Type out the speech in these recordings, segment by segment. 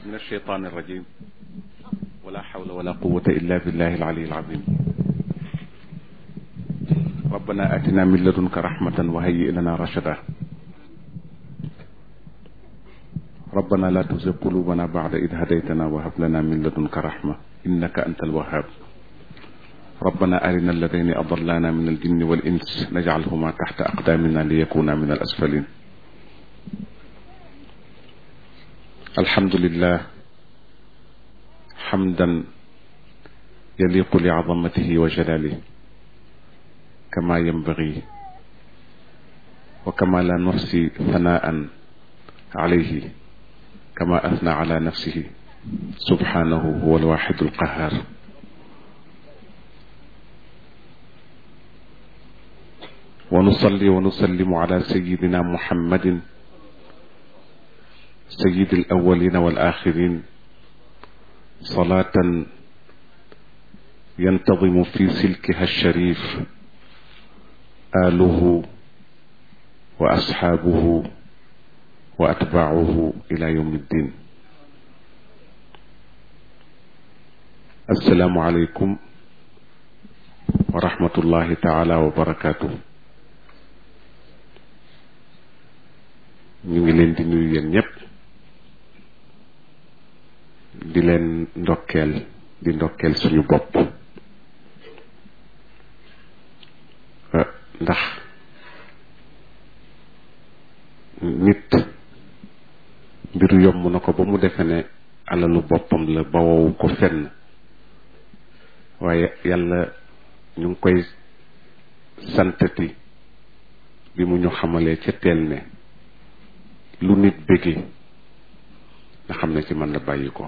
من الشيطان الرجيم ولا حول ولا قوة إلا بالله العلي العظيم ربنا آتنا من لدنك رحمة وهيئ لنا رشدا ربنا لا تزغ قلوبنا بعد إذ هديتنا وهب لنا من لدنك رحمة إنك أنت الوهاب ربنا أرنا الذين أضلانا من الجن والإنس نجعلهما تحت أقدامنا ليكونا من الأسفلين الحمد لله حمدا يليق لعظمته وجلاله كما ينبغي وكما لا نحصي ثناء عليه كما أثنى على نفسه سبحانه هو الواحد القهار ونصلي ونسلم على سيدنا محمد سيد الأولين والآخرين صلاة ينتظم في سلكها الشريف آله وأصحابه وأتباعه إلى يوم الدين السلام عليكم ورحمة الله تعالى وبركاته ñu ngi leen di nuyu yéen ñëpp di leen ndokkeel di ndokkeel suñu bopp ndax nit mbiru yomb na ko ba mu defe ne alalu boppam la ba wowu ko fenn waaye yàlla ñu ngi koy santati bi mu ñu xamalee ca teel ne lu nit bëggee nga xam ne ci man la bàyyi ko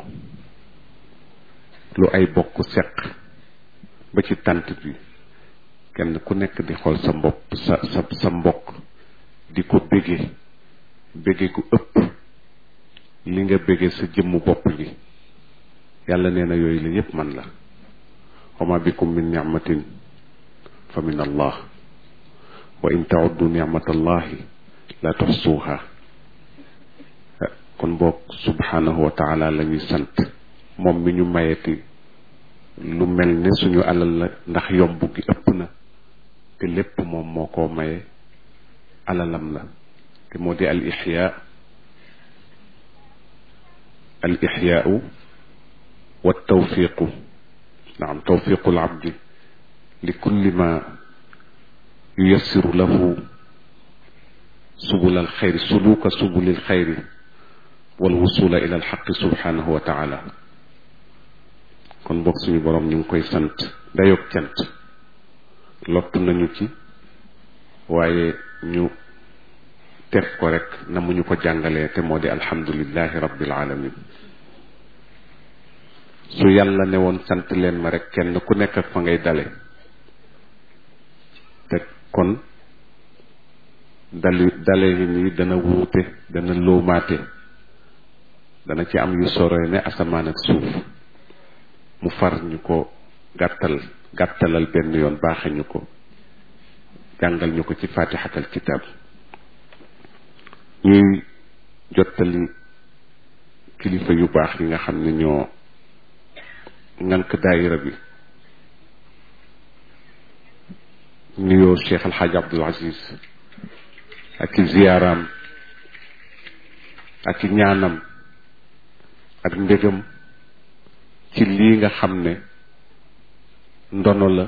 lu ay bokk seq ba ci tant bi kenn ku nekk di xool sa mbopp sa sa sa mbokk di ko bëggee bëggee gu ëpp li nga bëggee sa jëmmu bopp gi yàlla nee na yooyu la yépp man la wama bikum min nicmatin fa min allah wa in tauddu nicmatallahi la tuxsuuha kon boog subhanahu wa taala la ñuy sant moom mi ñu mayeti lu mel ne suñu alal la ndax yomb gi ëpp na te lépp moom moo ko maye alalam la te moo di al ixyaa al ixyaau wa tawfiqu naam tawfiqu al abdi li kulli ma yuyassiru lahu subul al xayri suluka subulil xayri wal wusula ila alxaqi subhanahu wa taala kon bokk suñu boroom ñu ngi koy sant dayoog cant lottu nañu ci waaye ñu teg ko rek na mu ñu ko jàngalee te moo di alhamdulillahi rabbil alamin su yàlla ne woon sant leen ma rek kenn ku nekk ak fa ngay dale te kon dali dale yi nii dana wuute dana loomaate dana ci am yu sore ne asamaan ak suuf mu far ñu ko gàttal gàttalal benn yoon baaxe ñu ko jàngal ñu ko ci fatihatal kitab ñuy jottali kilifa yu baax yi nga xam ne ñoo ŋànk daayira bi nuyoo Cheikh Alxaaj Abdul Aziz ak i ziyaaraam ak i ñaanam ak ndégam ci lii nga xam ne ndono la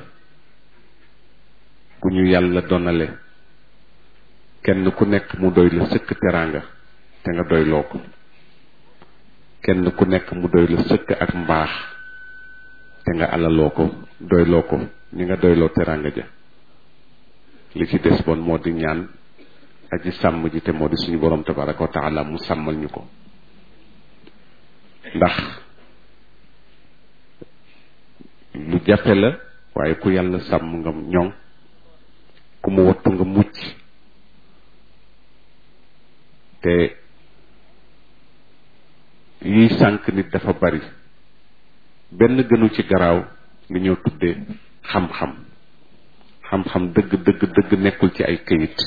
gu ñu yàlla donale kenn ku nekk mu doy la sëkk teraanga te nga doyloo ko kenn ku nekk mu doy la sëkk ak mbaax te nga alaloo ko doyloo ko ni nga doyloo teraanga ja li ci des bon moo di ñaan aji sàmm ji te moo di suñu borom tabaraka wa taala mu sàmmal ñu ko ndax lu jafe la waaye ku yàlla sàmm nga ñoŋ ku mu wattu nga mucc te yiy sànq nit dafa bari benn gënu ci garaaw li ñoo tuddee xam-xam xam-xam dëgg dëgg dëgg nekkul ci ay këyit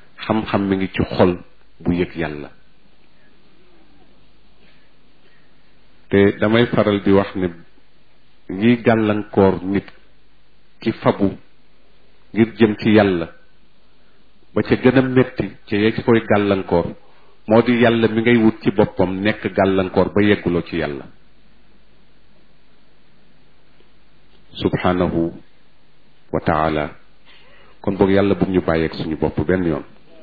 xam-xam mi ngi ci xol bu yëg yàlla te damay faral di wax ne ñiy gàllankoor nit ki fabu ngir jëm ci yàlla ba ca gën a metti ca yee ci koy gàllankoor moo di yàlla mi ngay wut ci boppam nekk gàllankoor ba yegguloo ci yàlla subhanahu wa taala kon boog yàlla bu ñu bàyyeeg suñu bopp benn yoon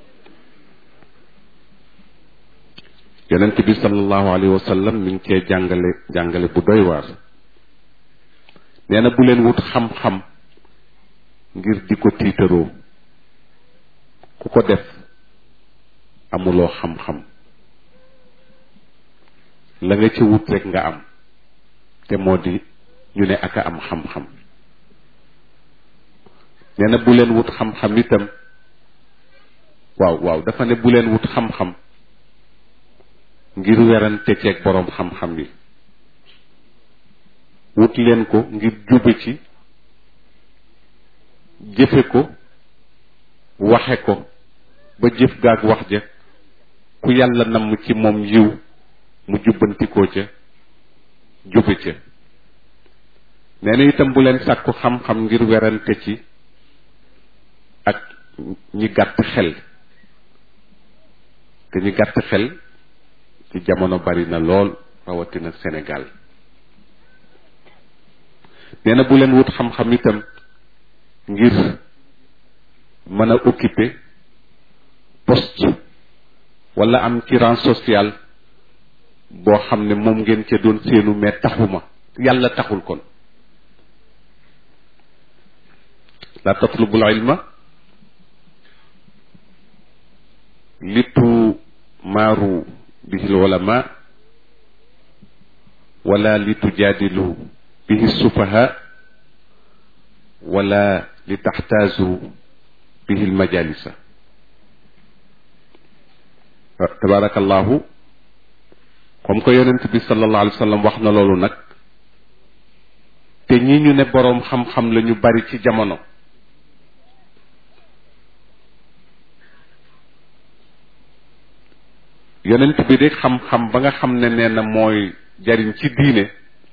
yonent bi sallallahu alayhi wa sallam mi ngi cee jàngale jàngale bu doy waar nee na bu leen wut xam-xam ngir di ko tiitaroo ku ko def amuloo xam-xam la nga ci wut rek nga am te moo di ñu ne aka am xam-xam nee na bu leen wut xam-xam itam waaw waaw dafa ne bu leen wut xam-xam ngir werante ceeg boroom xam-xam yi wut leen ko ngir jube ci jëfe ko waxe ko ba jëf gaag wax ja ku yàlla namm ci moom yiw mu jubbantikoo ca jube ca nee na itam bu leen sàkku xam-xam ngir werante ci ak ñi gàtt xel te ñi gàtt xel ci jamono bari na lool rawatina Sénégal nee na bu leen wut xam-xam itam ngir mën a occuper poste wala am ci rang social boo xam ne moom ngeen ca doon seenu mais taxuma yàlla taxul kon la tatlubul ilma litu maaru bihi ulama wala litujaadilu bihi sufaha wala li taxtaazu bihi lmajalisa tabarakallahu comme que yonent bi sallallahu alayhi wa sallam wax na loolu nag te ñi ñu ne boroom xam-xam la ñu bari ci jamono yonent bi de xam-xam ba nga xam ne nee na mooy jariñ ci diine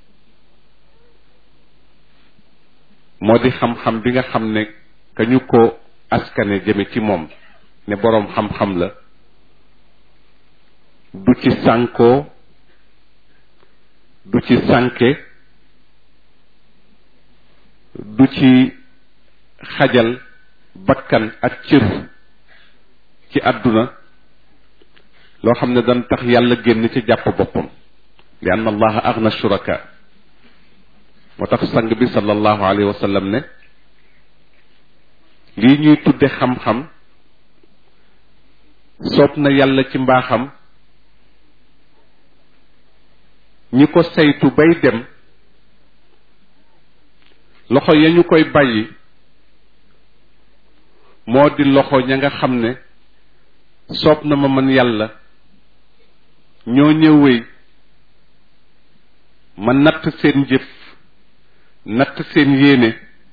moo di xam-xam bi nga xam ne ka ñu ko askane jëme ci moom ne boroom xam-xam la du ci sànkoo du ci sànke du ci xajal bakkan ak cër ci àdduna loo xam ne dan tax yàlla génn ci jàpp boppam li anna allaha agna shuraka moo tax sang bi sallallahu alayhi wa sallam ne lii ñuy tudde xam-xam soob na yàlla ci mbaaxam ñi ko saytu bay dem loxo ya ñu koy bàyyi moo di loxo ña nga xam ne soob na ma man yàlla ñoo ñëwee ma natt seen jëf natt seen yéene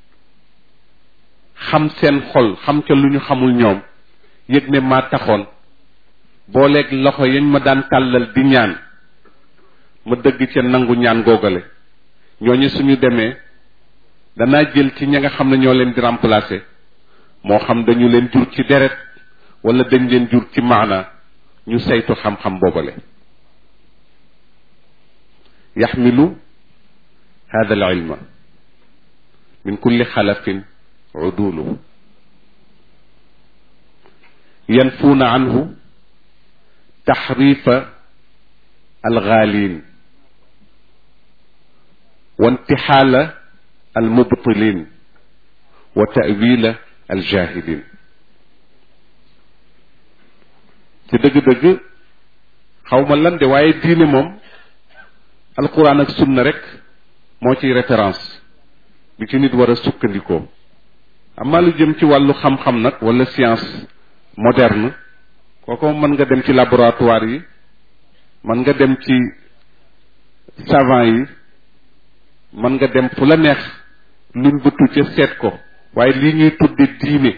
xam seen xol xam ca lu ñu xamul ñoom yëg ne maa taxoon booleeg loxo yañ ma daan tàllal di ñaan ma dëgg ca nangu ñaan googale ñooñu suñu demee danaa jël ci ña nga xam ne ñoo leen di remplacer moo xam dañu leen jur ci deret wala dañ leen jur ci maana ñu saytu xam-xam boobale yaxmilu hada al ilma min kulli xalafin udulu yanfuuna anhu taxrifa algaalin wa intixaala almubtilin wa tawila aljahilin ci dëgg-dëgg xaw ma lan de waaye diine moom alquran ak sunna rek moo ciy référence bi ci nit war a sukkandikoo amaa lu jëm ci wàllu xam-xam nag wala science moderne kooku mën nga dem ci laboratoire yi mën nga dem ci savant yi mën nga dem fu la neex luñ bëtu ca seet ko waaye lii ñuy tudde diine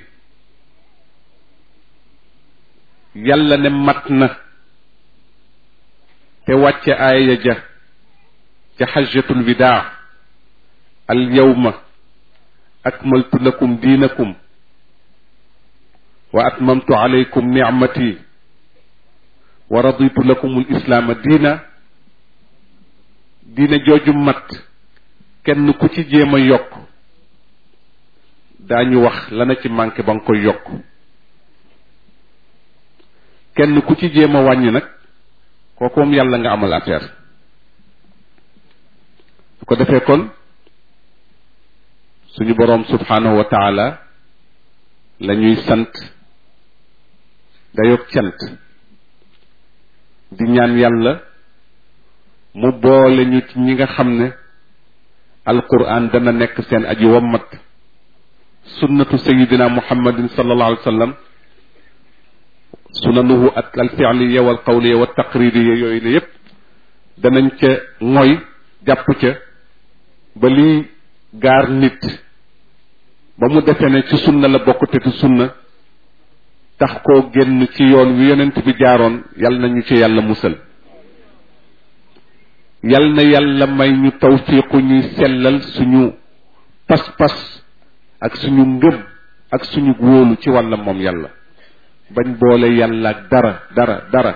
yàlla ne mat na te wàcce aaya ja ca xajjatul widaa al yawma akmaltu lakum diinakum wa atmamtu alaykum nicmati wa raditu lakum al islaama diina diina jooju mat kenn ku ci jéem a yokk daañu wax lana ci manqué ba nga koy yokk kenn ku ci jéem a wàññi nag kooku moom yàlla nga amal affaire su ko defee kon suñu boroom subhanahu wa taala la ñuy sant dayoog cant di ñaan yàlla mu boole ñu ci ñi nga xam ne alquran dana nekk seen aji wammat sunnatu sayidina muhammadin sallallahu alayhi wa sallam sunanuhu ak alfialiya wal qawliya wa taqririya yooyu ne yépp danañ ca mooy jàpp ca ba liy gaar nit ba mu defee ne ci sunna la bokk te ci sunna tax koo génn ci yoon wi yonent bi jaaroon yal na ñu ci yàlla musal yal na yàlla may ñu tawfiiqu ñuy sellal suñu pas-pas ak suñu ngëm ak suñu wóolu ci wàlla moom yàlla bañ boole yàlla ak dara dara dara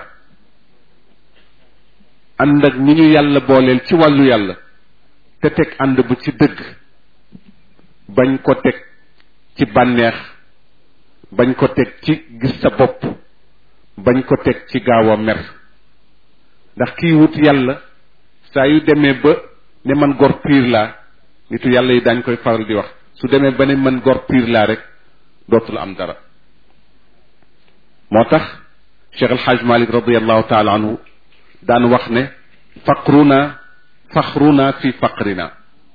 ànd ak ñi ñu yàlla booleel ci wàllu yàlla te teg ànd ba ci dëgg bañ ko teg ci bànneex bañ ko teg ci gis sa bopp bañ ko teg ci gaaw a mer ndax kiy wut yàlla saa yu demee ba ne man gor piir laa nitu yàlla yi dañ koy faral di wax su demee ba ne man gor piir laa rek dootul am dara moo tax Cheikh El Hadj Malick radiallahu taala anhu daan wax ne faqruna faxruna fi faqrina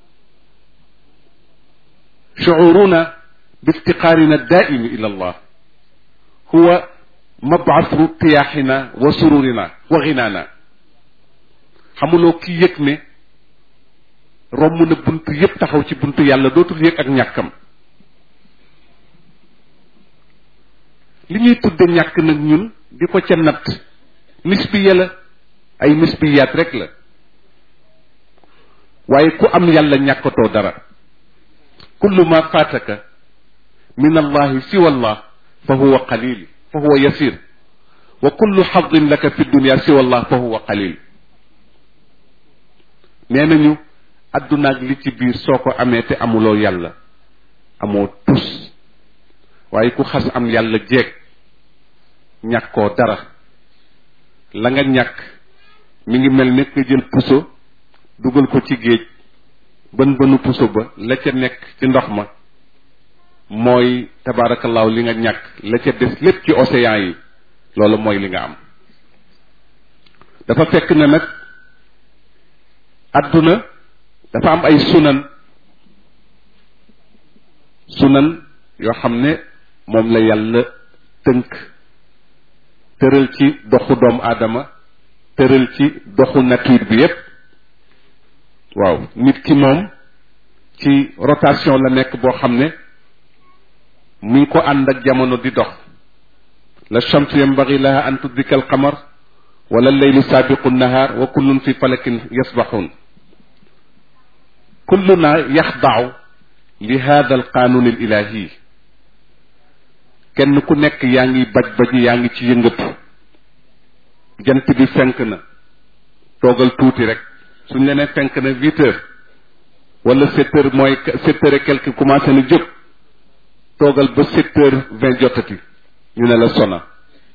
shuuruna biftiqaarina daaimi ila allah huwa mabaasu tiyaaxina wa sururina wa xinaana xamuloo ki yëg ne romb na bunt yépp taxaw ci buntu yàlla dootul yëg ak ñàkkam li ñuy tudde ñàkk nag ñun di ko ca natt misbiya la ay misbiyaat rek la waaye ku am yàlla ñàkkatoo dara kullu ma faataka min allahi siwa allah fa huwa qalil fa huwa yasir wa kullu xadin laka fi dunia siwa allah fa huwa qalil nee nañu addunaag li ci biir soo ko amee te amuloo yàlla amoo tus waaye ku xas am yàlla jeeg ñàkkoo dara la nga ñàkk mi ngi mel ne nga jël puso dugal ko ci géej bën bënu puso ba la ca nekk ci ndox ma mooy tabaarakallaahu li nga ñàkk la ca des lépp ci océan yi loolu mooy li nga am dafa fekk ne nag àdduna dafa am ay sunan sunan yoo xam ne moom la yàlla tënk tëral ci doxu doomu aadama tëral ci doxu nature bi yépp waaw nit ki moom ci rotation la nekk boo xam ne mi ngi ko ànd ak jamono di dox la chamsu yambagi laha an tudrika al qamar wala leylu saabiqu nahar wa kullun fi falakin yasbaxun kulluna yaxdaaw li hada al qanun al ilahi kenn ku nekk yaa ngi baj baji yaa ngi ci yëngatu jant bi fenk na toogal tuuti rek suñ la ne fenk na huit heures wala sept heures mooy sept heures et quelque commencé na jóg toogal ba sept heures vingt jotati ñu ne la sona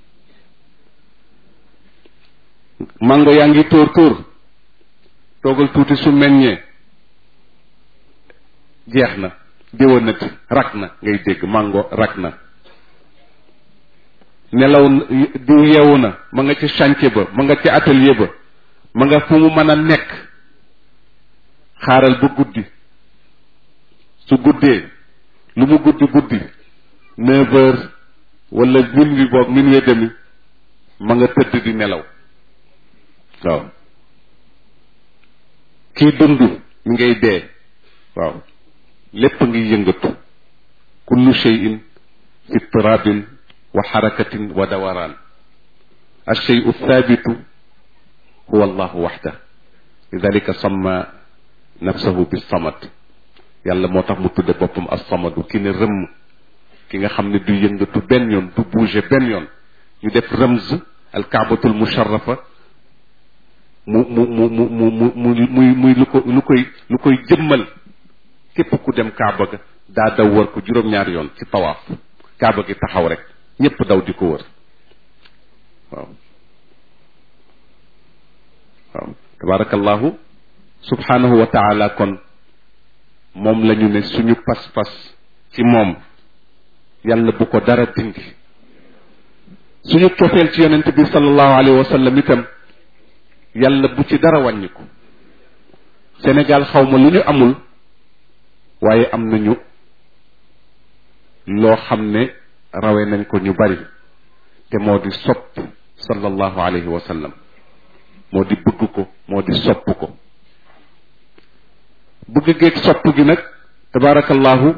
mango yaa ngi tóor tóor toogal tuuti su meññee jeex na déwénati rak na ngay dégg mango rak na nelaw diw yeewu na ma nga ca chantier ba ma nga ca atelier ba ma nga fu mu mën a nekk xaaral ba guddi su guddee lu mu guddi guddi neuf heures wala minuit boog minuit demi ma nga tëdd di nelaw waaw kii dund mi ngay dee waaw lépp ngi yëngatu kullu cheyin fi turabin wa xarakatin wa dawaraan alcheyu thabitu huwa allahu waxda lidalika samma nafsahu bi samad yàlla moo tax mu tudde boppam as samadu ki ne rëmm ki nga xam ne du yëngatu benn yoon du bouger benn yoon ñu def rëmz al kaabatul musharrafa mu mu mu mu mu mu mu muy muy lu ko lu koy lu koy jëmmal képp ku dem kaaba ga daa daw wër ko juróom-ñaari yoon ci tawaaf kaaba gi taxaw rek ñépp daw di ko wër waaw waaw tabarakallahu subhanahu wa taala kon moom la ñu ne suñu pas-pas ci moom yàlla bu ko dara dindi suñu cofeel ci yonent bi sallallahu alayhi wa sallam itam yàlla bu ci dara wàññiku Sénégal xaw ma lu ñu amul waaye am nañu loo xam ne rawe nañ ko ñu bari te moo di sopp sallallahu alayhi wa sallam moo di bëgg ko moo di sopp ko bëgg geeg sopp gi nag tabaarakallahu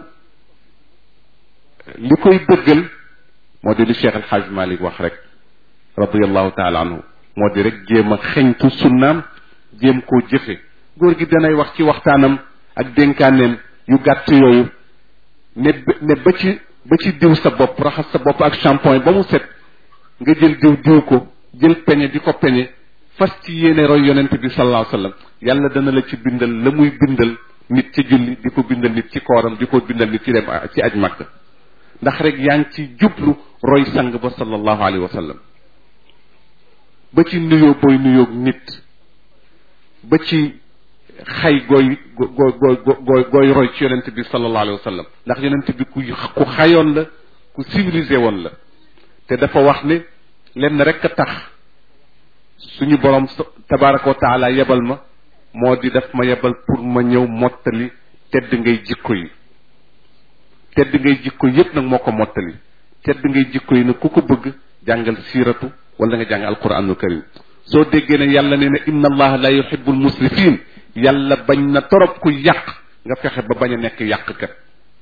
li koy dëggal moo di li Cheikh El Hadj Malick wax rek radiallahu taala anhu moo di rek jéem a xeñtu sunnaam jéem koo jëfe góor gi danay wax ci waxtaanam ak dénkaaneem yu gàtt yooyu ne ne ba ci ba ci diw sa bopp raxas sa bopp ak shampoing ba mu set nga jël diw diw ko jël peñe di ko peñe fas ci yéene roy yonent bi sallallahu alayhi wasallam yàlla dana la ci bindal la muy bindal nit ci julli di ko bindal nit ci kooram di ko bindal nit ci dem ci aj makka ndax rek yaa ngi ci jublu roy sang ba sallallahu alayhi wa sallam ba ci nuyoo booy nuyoog nit ba ci xay gooy gooy gooy gooy gooy roy ci yonent bi sallallahu alayhi wa sallam ndax yonent bi ku ku xayoon la ku civilisé woon la te dafa wax ne lenn rek a tax suñu borom tabaraka wa taala yebal ma moo di daf ma yebal pour ma ñëw mottali tedd ngay jikko yi tedd ngay jikko yépp nag moo ko mottali tedd ngay jikko yi nag ku ko bëgg jàngal siiratu wala nga jàng alquranul karim soo déggee ne yàlla nee na inna allaha la yuhibbul musrifin yàlla bañ na torop ku yàq nga fexe ba bañ a nekk yàqkat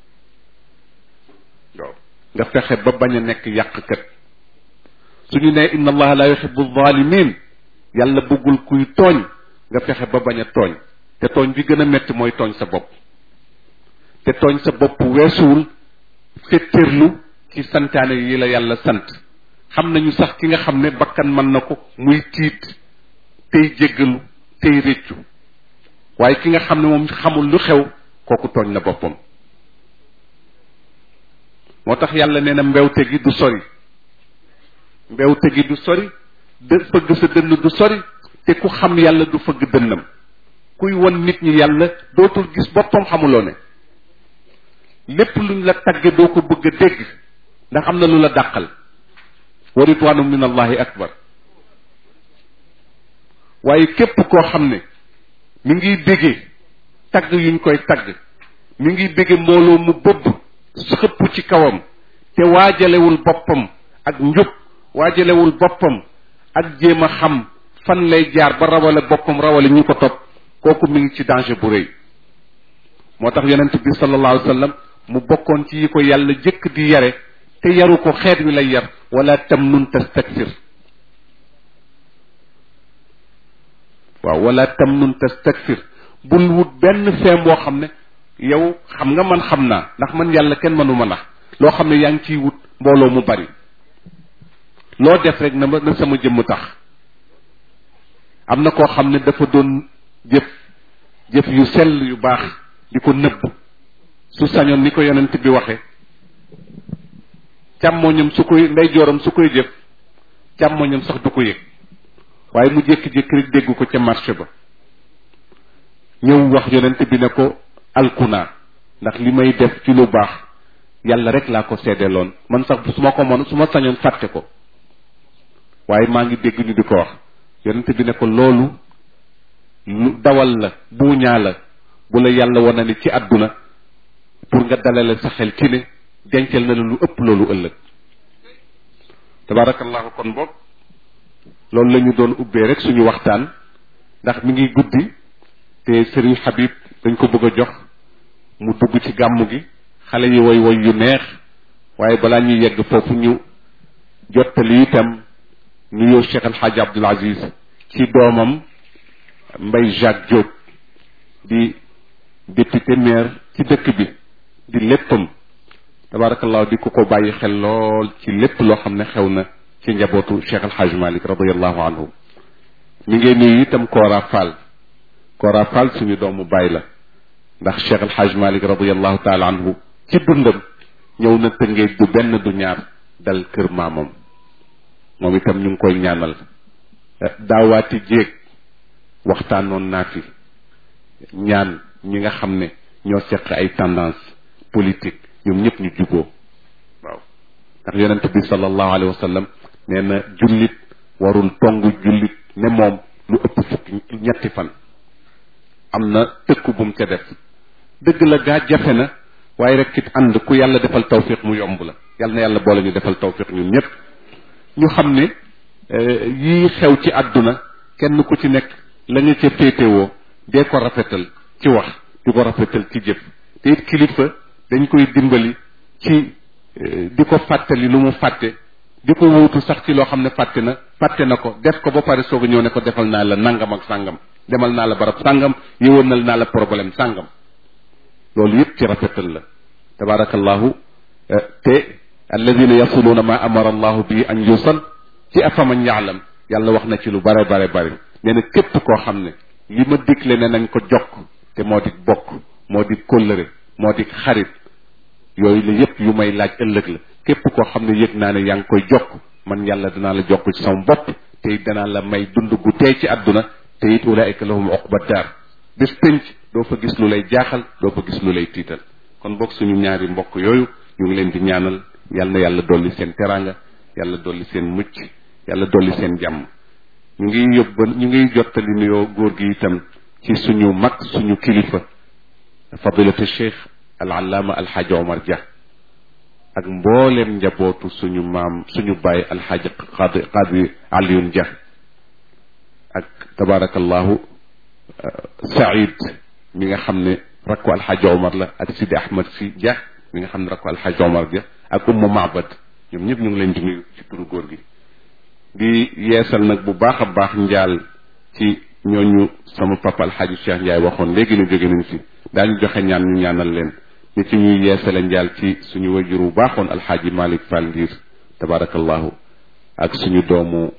waaw nga fexe ba bañ a nekk yàqkat suñu nee inna allaha la yuhibbu zalimin yàlla bëggul kuy tooñ nga fexe ba bañ a tooñ te tooñ bi gën a metti mooy tooñ sa bopp te tooñ sa bopp weesuwul féttéerlu ci santaane yi la yàlla sant xam nañu sax ki nga xam ne bakkan mën na ko muy tiit tey jéggalu tey réccu waaye ki nga xam ne moom xamul lu xew kooku tooñ na boppam moo tax yàlla nee na mbewte gi du sori mbewte gi du sori dë fëgg sa dënn du sori te ku xam yàlla du fëgg dënnam kuy won nit ñi yàlla dootul gis boppam xamuloo ne lépp luñ la tagge doo ko bëgg a dégg ndax am na lu la dàqal wa ridwanu min allahi akbar waaye képp koo xam ne mi ngi béggee tagg yuñ koy tagg mi ngi béggee mbooloo mu bëbb xëpp ci kawam te waajalewul boppam ak njub waajalewul boppam ak jéem a xam fan lay jaar ba rawale boppam rawale ñu ko topp kooku mi ngi ci danger bu rëy moo tax yonent bi sallallahu alayhi wa sallam mu bokkoon ci yi ko yàlla jëkk di yare te yaru ko xeet wi lay yar wala tam nun tastakfir waaw wala tam nun tastakfir bul wut benn feem boo xam ne yow xam nga man xam naa ndax man yàlla kenn mënu ma nax loo xam ne yaa ngi ciy wut mbooloo mu bari loo def rek na ma na sama jëmm tax am na koo xam ne dafa doon jëf jëf yu sell yu baax di ko nëbb su sañoon ni ko yonent bi waxe càmmoñam su koy ndeyjooram su koy jëf càmmoñam sax du ko yëg waaye mu jékki-jékki rek dégg ko ca marché ba ñëw wax yonent bi ne ko alkuna ndax li may def ci lu baax yàlla rek laa ko seddeeloon man sax su ma ko mën su ma sañoon fàtte ko waaye maa ngi dégg ñu di ko wax yonent bi ne ko loolu lu dawal la buuñaa la bu la yàlla wana ni ci àdduna pour nga dalale sa xel ci ne dencal na la lu ëpp loolu ëllëg tabarakallahu kon boog loolu la ñu doon ubbee rek suñu waxtaan ndax mi ngi guddi te sëriñ Habib dañ ko bëgg a jox mu dugg ci gàmmu gi xale yi woy woy yu neex waaye balaa ñuy yegg foofu ñu jottali itam nuyoo Cheikh El Hadj Abdoul Aziz ci doomam Mbaye Jacques Diop di député maire ci dëkk bi di léppam tabarakallahu di ko ko bàyyi xel lool ci lépp loo xam ne xew na ci njabootu Cheikh El Hadj Malick radiallahu anhu mi ngi nuyu itam Kora Fall Kora Fall suñu doomu baay la ndax Cheikh El Hadj Malick radiallahu taala anhu ci dundam ñëw na tëngee du benn du ñaar dal kër maamam moom itam ñu ngi koy ñaanal daawaati jéeg waxtaanoon naa fi ñaan ñi nga xam ne ñoo seq ay tendance politique ñoom ñëpp ñu juboo waaw ndax yonent bi sallallahu alayhi wa sallam nee na jullit warul tongu jullit ne moom lu ëpp fukki ñetti fan am na tëkku bu mu ca def dëgg la gaa jafe na waaye rek it ànd ku yàlla defal tawfiq mu yomb la yàlla na yàlla boole ñu defal tawfiq ñun ñëpp ñu xam ne yii xew ci àdduna kenn ku ci nekk la nga ca féetewoo dee ko rafetal ci wax di ko rafetal ci jëf te it kilifa dañ koy dimbali ci di ko fàttali lu mu fàtte di ko wuutu sax ci loo xam ne fàtte na fàtte na ko def ko ba pare soog a ñëw ne ko defal naa la nangam ak sàngam demal naa la barab sàngam yëwanal naa la problème sàngam loolu yëpp ci rafetal la tabarakallahu te alladina yasuluuna ma amara allahu bi an yusal ci afaman yaalam yàlla wax na ci lu bare bare bare nee na képp koo xam ne li ma digle ne nañ ko jokk te moo di bokk moo di kóllëre moo di xarit yooyu la yëpp yu may laaj ëllëg la képp koo xam ne yëg naa ne yaa ngi koy jokk man yàlla danaa la jokk ci sama bopp te it danaa la may dund gu tey ci àdduna te it ulaika lahum uqba daar bés pénc doo fa gis lu lay jaaxal doo fa gis lu lay tiital kon bokk suñu ñaari mbokk yooyu ñu ngi leen di ñaanal yàlla na yàlla dolli seen teraanga yàlla dolli seen mucc yàlla dolli seen jàmm ñu ngi yóbba ñu ngi jottali nuyoo góor gi itam ci suñu mag suñu kilifa fadilatu cheikh al allaama alxaaji omar dia ak mbooleem njabootu suñu maam suñu baay alxaaji qadi qadi aliyun dia ak tabarakallahu saïd mi nga xam ne rakku alxaaji omar la ak sidi ahmad si dia mi nga xam ne rakku alxaaji omar dia ak ummu maabad ñoom ñëpp ñu ngi leen di nuyu ci turu góor gi di yeesal nag bu baax a baax njaal ci ñooñu sama papa alxaaji Cheikh Ndiaye waxoon léegi ne jóge nañ fi daañu joxe ñaan ñu ñaanal leen ni ci ñuy yeesale njaal ci suñu wajur bu baaxoon alxaaji Malick Fall Ndiir tabarakallahu ak suñu doomu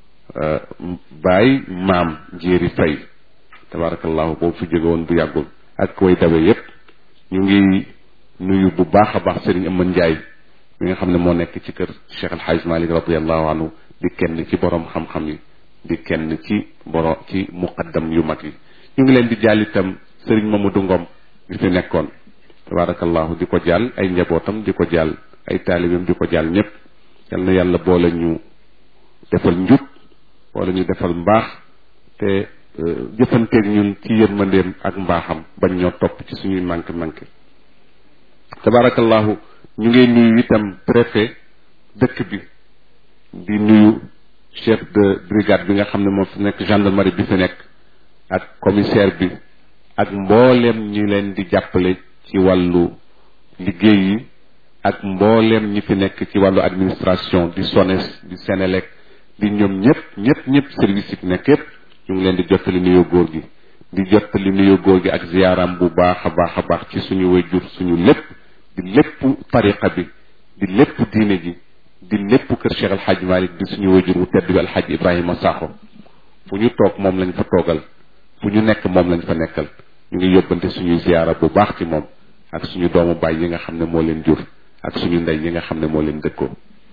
baay maam njéeri fay tabarakallahu boobu fi jóge woon bu yàggul ak way dawe yépp ñu ngi nuyu bu baax a baax Serigne Aman Ndiaye mi nga xam ne moo nekk ci kër Cheikh alxaaj Malick radiallahu anhu di kenn ci borom xam-xam yi di kenn ci borom ci muqaddam yu mag yi ñu ngi leen di jàll itam Serigne Mamadou Ngom bi fi nekkoon tabarakallahu di ko jàll ay njabootam di ko jàll ay taalibeem di ko jàll ñëpp yal na yàlla boole ñu defal njub boole ñu defal mbaax te jëfanteeg ñun ci yërmandeem ak mbaaxam bañ ñoo topp ci suñuy manqué manqué tabarakallahu ñu ngi nuyu itam préfet dëkk bi di nuyu chef de brigade bi nga xam ne moo fi nekk gendarmerie bi fi nekk ak commissaire bi ak mbooleem ñi leen di jàppale ci wàllu liggéey yi ak mbooleem ñi fi nekk ci wàllu administration di SONES di Sénélec di ñoom ñëpp ñëpp ñëpp service yi fi nekk yëpp ñu ngi leen di jottali nuyoo góor gi di jottali nuyoo góor gi ak ziyaaram bu baax a baax a baax ci suñu wayjur suñu lépp di lépp tariqa bi di lépp diine ji di lépp kër Cheikh El Hadj Malick di suñu wajur wu tedd bi El Hadj Ibrahima Sakho fu ñu toog moom lañ fa toogal fu ñu nekk moom lañ fa nekkal ñu ngi yóbbante suñuy ziyaara bu baax ci moom ak suñu doomu baay yi nga xam ne moo leen jur ak suñu ndey yi nga xam ne moo leen dëkkoo.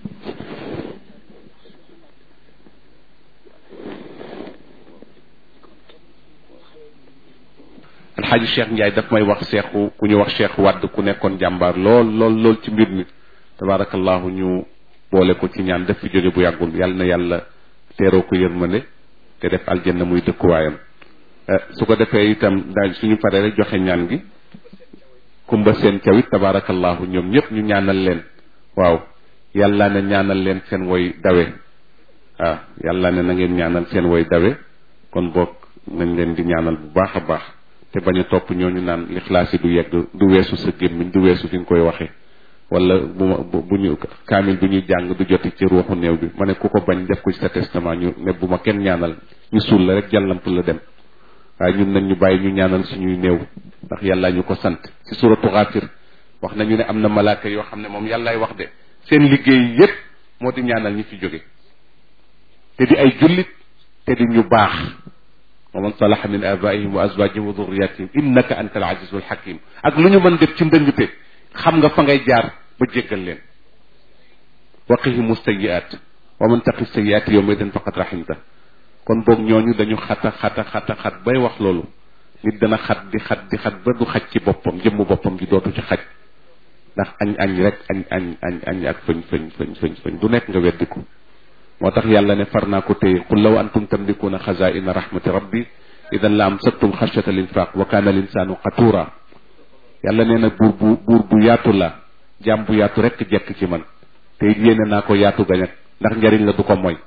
El Hadj Cheikh Ndiaye daf may wax seexu ku ñu wax Cheikh Wadd ku nekkoon jàmbaar lool lool lool ci mbir mi tabaarakallahu ñu. boole ko ci ñaan def fi jóge bu yàggul yàlla na yàlla teeroo ko yërmande te def aljanna muy dëkkuwaayam su ko defee itam daal suñu paree rek joxe ñaan gi kumba seen cawit tabaarakallahu ñoom ñëpp ñu ñaanal leen waaw yàlla ne ñaanal leen seen woy dawe waaw yàlla ne na ngeen ñaanal seen woy dawe kon boog nañ leen di ñaanal bu baax a baax te bañ a topp ñooñu naan lixlaas yi du yegg du weesu sa gémmiñ du weesu fi nga koy waxee wala bu ma bu ñu kaamil bu ñuy jàng du joti ci ruuxu néew bi ma ne ku ko bañ def ko ci sa testament ñu ne bu ma kenn ñaanal ñu suul la rek jàllamp la dem waaye ñun nañ ñu bàyyi ñu ñaanal suñuy néew ndax yàlla ñu ko sant ci suratu Ghafir wax nañu ne am na malaaka yoo xam ne moom yàllaay wax de seen liggéey yépp moo di ñaanal ñi fi jóge te di ay jullit te di ñu baax wa man salaha min abaihim wa azwajihim wa dhurriyatihim innaka anta al azizul hakim ak lu ñu mën def ci ndëngte xam nga fa ngay jaar ba jéggal leen waqihimu sayiat wa man taqi sayiat yawma idin faqad rahimta kon boog ñooñu dañu xata xata xata xat bay wax loolu nit dana xat di xat di xat ba du xaj ci boppam jëmm boppam ji dootu ci xaj ndax añ añ rek añ añ añ añ ak fëñ fëñ fëñ fëñ fëñ du nekk nga weddiku moo tax yàlla ne far naa ko téye qul law antum tamlikuuna xazaina rahmati rabbi idan la amsaktum xashyata linfaq wa kaana linsaanu qatura yàlla nee na buur bu buur bu yaatu la jaam bu yaatu rek jekk ci man te it yéene naa ko yaatu gañak ndax njariñ la du ko mooy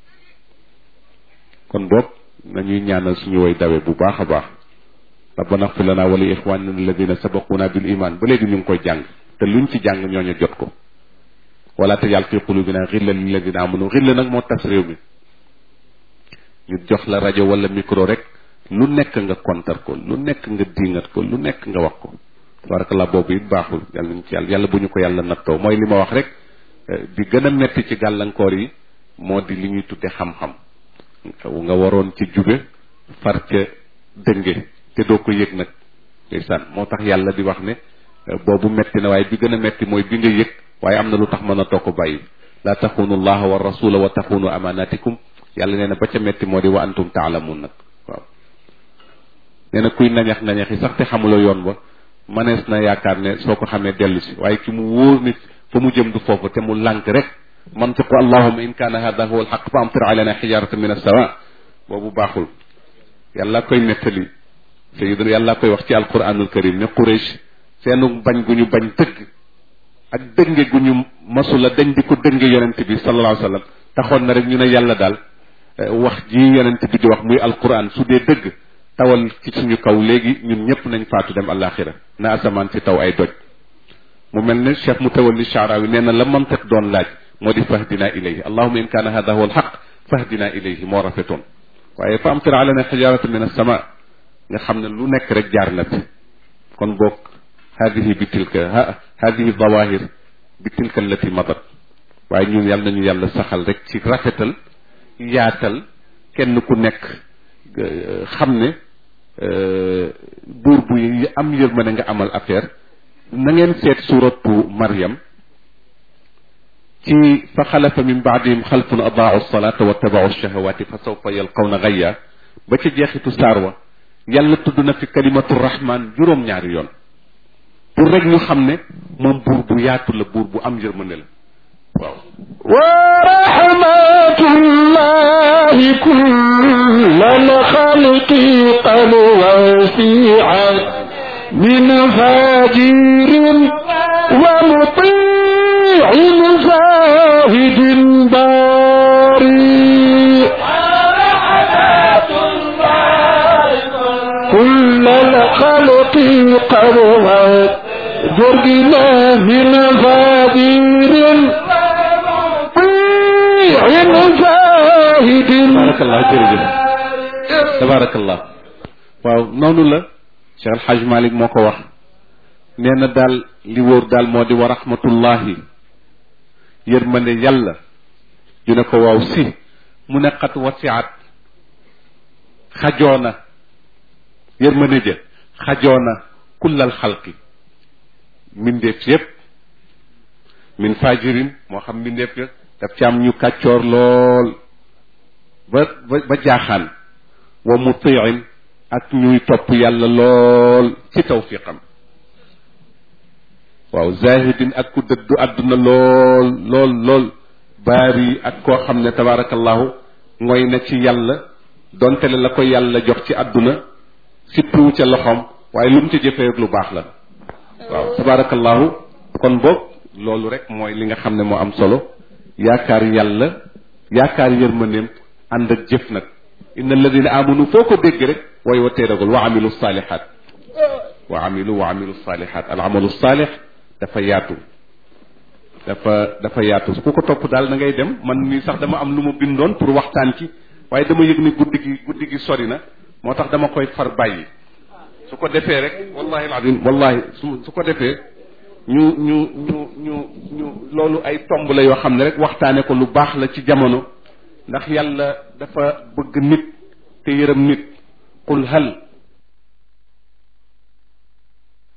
kon boog nañuy ñaanal suñu way dawe bu baax a baax rabbana xfir lana wa li ixwanina alladina sabaquna bil iman ba léegi ñu ngi koy jàng te luñ ci jàng ñooñu jot ko wala tajal fi qulubina xilla lilladina amanu xilla nag moo tas réew mi ñu jox la rajo wala micro rek lu nekk nga kontar ko lu nekk nga diingat ko lu nekk nga wax ko tabarakallah boobu it baaxul yàlla nañ ci yàlla yàlla bu ñu ko yàlla nattoo mooy li ma wax rek di gën a metti ci gàllankoor yi moo di li ñuy tudde xam-xam nga waroon ci jóge far ca dënge te doo ko yëg nag ndeysaan moo tax yàlla di wax ne boobu metti na waaye bi gën a metti mooy bi nga yëg waaye am na lu tax mën a toog ko bàyyi laa taxunu allaha wa rasula wa taxunu amanatikum yàlla nee na ba ca metti moo di wa antum taalamun nag waaw nee na kuy nañax nañax yi sax te xamuloo yoon ba manees na yaakaar ne soo ko xamee dellu si waaye ki mu wóor nit fa mu jëm du foofu te mu lànk rek mantiqu allahuma in kaana hada huwa alxaq fa amtir alayna xijaratan min alsawa boobu baaxul yàlla koy nettali sayiduna yàlla koy wax ci alquranul karim ne quraish seenu bañ gu ñu bañ tëgg ak dënge gu ñu masula dañ di ko dënge yonent bi sallallahu alayhi wa sallam taxoon na rek ñu ne yàlla daal wax ji yonent bi di wax muy alquran su dee dëgg tawal ci suñu kaw léegi ñun ñëpp nañ faatu dem alaxira na asamaan si taw ay doj mu mel ne cheikh mutawalli shaarawi nee na la mantiq doon laaj moo di fahdina ilayhi allahuma in kaana hada huwa alxaq fahdina ilayhi moo rafetoon waaye fa amtir alana xijarata min alsama nga xam ne lu nekk rek jaar na fi kon boog hadihi bi tilka hadihi zawahir bi tilka allati madat waaye ñun yàlla nañu yàlla saxal rek ci rafetal yaatal kenn ku nekk xam ne buur bu am yërmande nga amal affaire na ngeen seet suratu Maryam ci fa xalafa min baadihim xalfun adaau salata wa tabaau shahawati fa sawfa yalqawna gayya ba ca jeexitu saar wa yàlla tudd na fi kalimatu rahman juróom-ñaari yoon pour rek ñu xam ne moom buur bu yaatu la buur bu am yërmande la waaw ورحمة الله كل الخلق قد وسعت من فاجر ومطيع زاهد باري كل الخلق قد جرنا من فاجر tabarakallah jërëjëf tabarakallah waaw noonu la Cheikh El Hadj Malick moo ko wax nee na daal li wóor daal moo di wa rahmatullahi yërmande yàlla ñu ne ko waaw si mu ne xat wasiat xajoona yërmande ja xajoona kullal xalqi mbindeef yépp min fajirin moo xam mbindeef ya daf ci am ñu kàccoor lool ba ba ba jaaxaan wa mutiin ak ñuy topp yàlla lool ci tawfiqam waaw zahidin ak ku dëddu àdduna lool lool lool baari ak koo xam ne tabarakallahu ngoy na ci yàlla donte le la ko yàlla jox ci àdduna sippiwu ca loxoom waaye lu mu ca jëfee rek lu baax la waaw tabarakallahu kon boog loolu rek mooy li nga xam ne moo am solo yaakaar yàlla yaakaar yërmandeem ànd ak jëf nag inna alladina amanu foo ko dégg rek way wa teeragul wa amilu salihat wa amilu wa amilu salihat al amalu salih dafa yaatu dafa dafa yaatu ku ko topp daal da ngay dem man nii sax dama am lu ma bindoon pour waxtaan ci waaye dama yëg ni guddi gi guddi gi sori na moo tax dama koy far bàyyi su ko defee rek wallahi alazim wallahi su su ko defee ñu ñu ñu ñu ñu loolu ay tomb la yoo xam ne rek waxtaane ko lu baax la ci jamono ndax yàlla dafa bëgg nit te yërëm nit qul hal